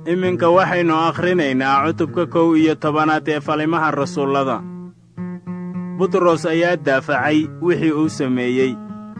iminka waxaynu akhrinaynaa cutubka kow iyo tobanaad ee falimaha rasuullada butros ayaa daafacay wixii uu sameeyey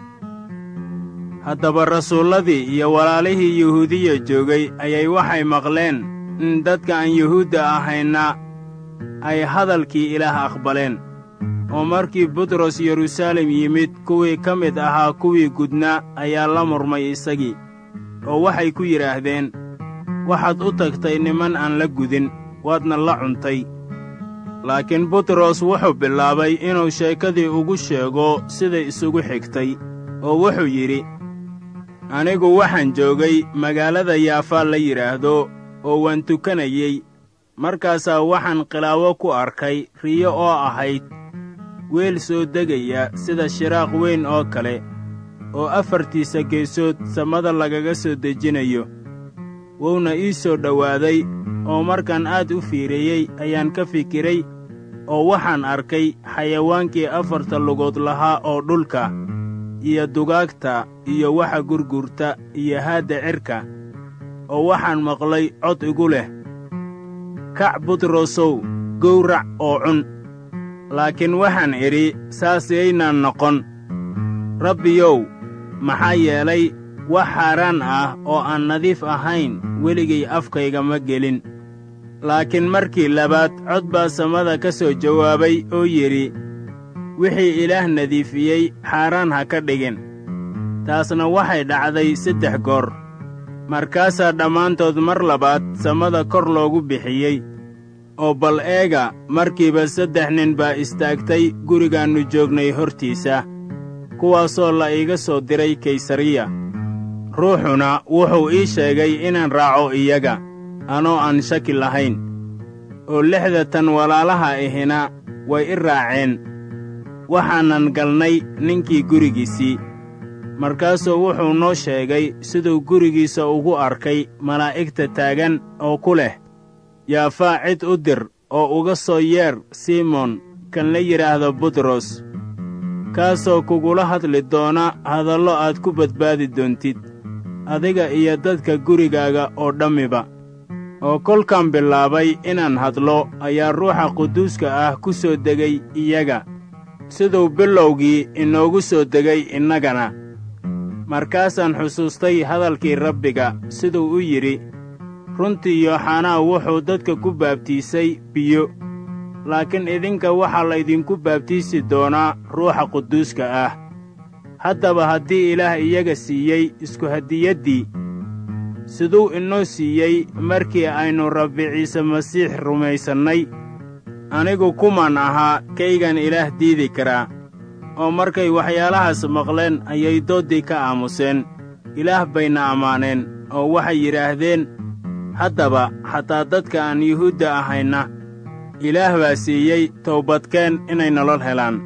haddaba rasuulladii iyo walaalihii yuhuudiya joogay ayay waxay maqleen in dadka aan yuhuudda ahayna ay hadalkii ilaah aqbaleen oo markii butros yeruusaalem yimid kuwii ka mid ahaa kuwii gudnaa ayaa la murmay isagii oo waxay ku yidhaahdeen waxaad u tagtay niman aan la gudin waadna la cuntay laakiin butros wuxuu bilaabay inuu sheekadii ugu sheego siday isugu xigtay oo wuxuu yidhi anigu waxaan joogay magaalada yaafaa la yidhaahdo oo waan tukanayey markaasaa waxaan khilaawo ku arkay riyo oo ahayd weel soo degaya sida shiraaq weyn oo kale oo afartiisa geesood samada lagaga soo dejinayo wuuna ii soo dhowaaday oo markaan aad u fiiriyey ayaan ka fikiray oo waxaan arkay xayawaankii afarta lugood lahaa oo dhulka iyo dugaagta iyo waxa gurgurta iyo haadda cirka oo waxaan maqlay cod igu leh kac butrosow gowrac oo cun laakiin waxaan idhi saas yaynaan noqon rabbiyow maxaa yeelay wax xaaraan ah oo aan nadiif ahayn weligay afkayga ma gelin laakiin markii labaad cod baa samada ka soo jawaabay oo yidhi wixii ilaah nadiifiyey xaaraan ha ka dhigin taasna waxay dhacday saddex goor markaasaa dhammaantood mar labaad samada kor loogu bixiyey oo bal eega markiiba saddex nin baa istaagtay gurigaannu joognay hortiisa kuwaasoo la iiga soo diray kaysariya ruuxuna wuxuu ii sheegay inaan raaco iyaga anoo aan shaki lahayn oo lixda tan walaalaha ahina way i raaceen waxaanan galnay ninkii gurigiisii markaasuu wuxuu noo sheegay siduu gurigiisa ugu arkay malaa'igta taagan oo ku leh yaafaa cid u dir oo uga soo yeer simoon kan la yidhaahdo butros kaasoo kugula hadli doona hadallo aad ku badbaadi doontid adiga iyo dadka gurigaaga oo dhammiba oo kolkaan bilaabay inaan hadlo ayaa ruuxa quduuska ah ku soo degay iyaga siduu bilowgii inoogu soo degay innagana markaasaan xusuustay hadalkii rabbiga siduu u yidhi runtii yooxanaa wuxuu dadka ku baabtiisay biyo laakiin idinka waxaa laydinku baabtiisi doonaa ruuxa quduuska ah haddaba haddii ilaah iyaga siiyey isku hadiyaddii siduu inoo siiyey markii aynu rabbi ciise masiix rumaysannay anigu kumaan ahaa kaygan ilaah diidi karaa oo markay waxyaalahaas maqleen ayay dooddii ka aamuseen ilaah bayna ammaaneen oo waxay yidhaahdeen haddaba xataa dadka aan yuhuudda ahayna ilaah baa siiyey towbadkeen inay nolol helaan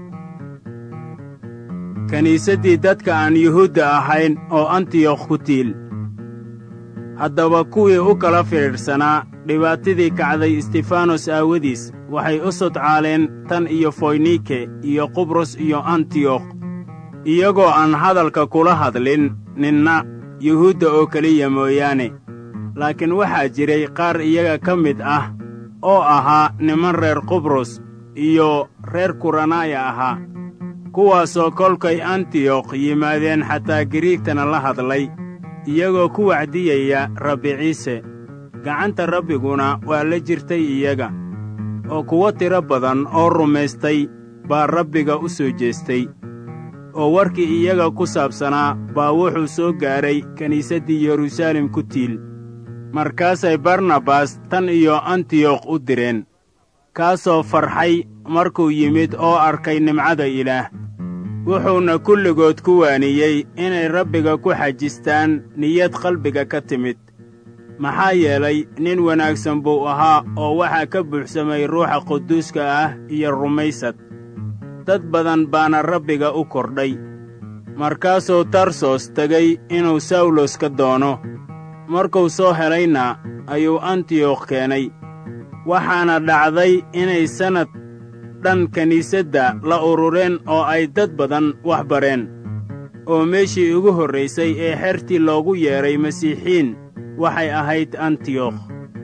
kiniisaddii dadka aan yuhuudda ahayn oo antiyokh ku tiil haddaba kuwii u kala fidhiidhsanaa dhibaatadii kacday istifanos aawadiis waxay u sodcaaleen tan iyo foynike iyo qubros iyo antiyokh iyagoo aan hadalka kula hadlin ninna yuhuudda oo keliya mooyaane laakiin waxaa jiray qaar iyaga ka mid ah oo ahaa niman reer qubros iyo reer kuranaya ahaa kuwaasoo kolkay antiyokh yimaadeen xataa giriigtana la hadlay iyagoo ku wacdiyaya rabbi ciise gacanta rabbiguna waa la jirtay iyaga oo kuwo tiro badan oo rumaystay baa rabbiga u soo jeestay oo warkii iyaga ku saabsanaa baa wuxuu soo gaadhay kiniisaddii yeruusaalem ku tiil markaasay barnabas tan iyo antiyokh u direen kaasoo farxay markuu yimid oo arkay nimcada ilaah wuxuuna kulligood ku waaniyey inay rabbiga ku xajistaan niyad qalbiga ka timid maxaa yeelay nin wanaagsan buu ahaa oo waxaa ka buuxsamay ruuxa quduuska ah iyo rumaysad dad badan baana rabbiga u kordhay markaasuu tarsos tegey inuu sawlos ka doono markuu soo helayna ayuu antiyokh keenay waxaana dhacday inay sannad dhan kiniisadda la urureen oo ay dad badan wax bareen oo meeshii ugu horraysay ee xertii loogu yeedhay masiixiin waxay ahayd antiyokh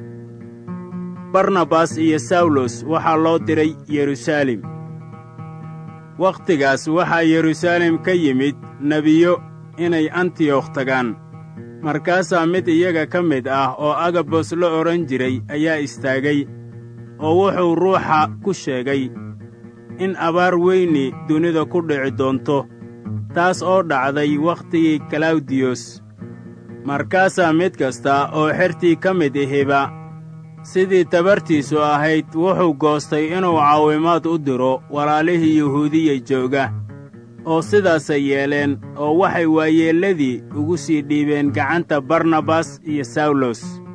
barnabas iyo sawlos waxaa loo diray yeruusaalem wakhtigaas waxaa yeruusaalem ka yimid nebiyo inay antiyokh tagaan markaasaa mid iyaga ka mid ah oo agabos la odhan jiray ayaa istaagay oo wuxuu ruuxa ku sheegay in abaar weyni dunida ku dhici doonto taas oo dhacday wakhtigii kalawdiyos markaasaa mid kasta oo xertii ka mid ihiba sidii tabartiisu ahayd wuxuu goostay inuu caawimaad u diro walaalihii yuhuudiya jooga oo sidaasay yeeleen oo waxay waayeelladii ugu sii dhiibeen gacanta barnabas iyo sawlos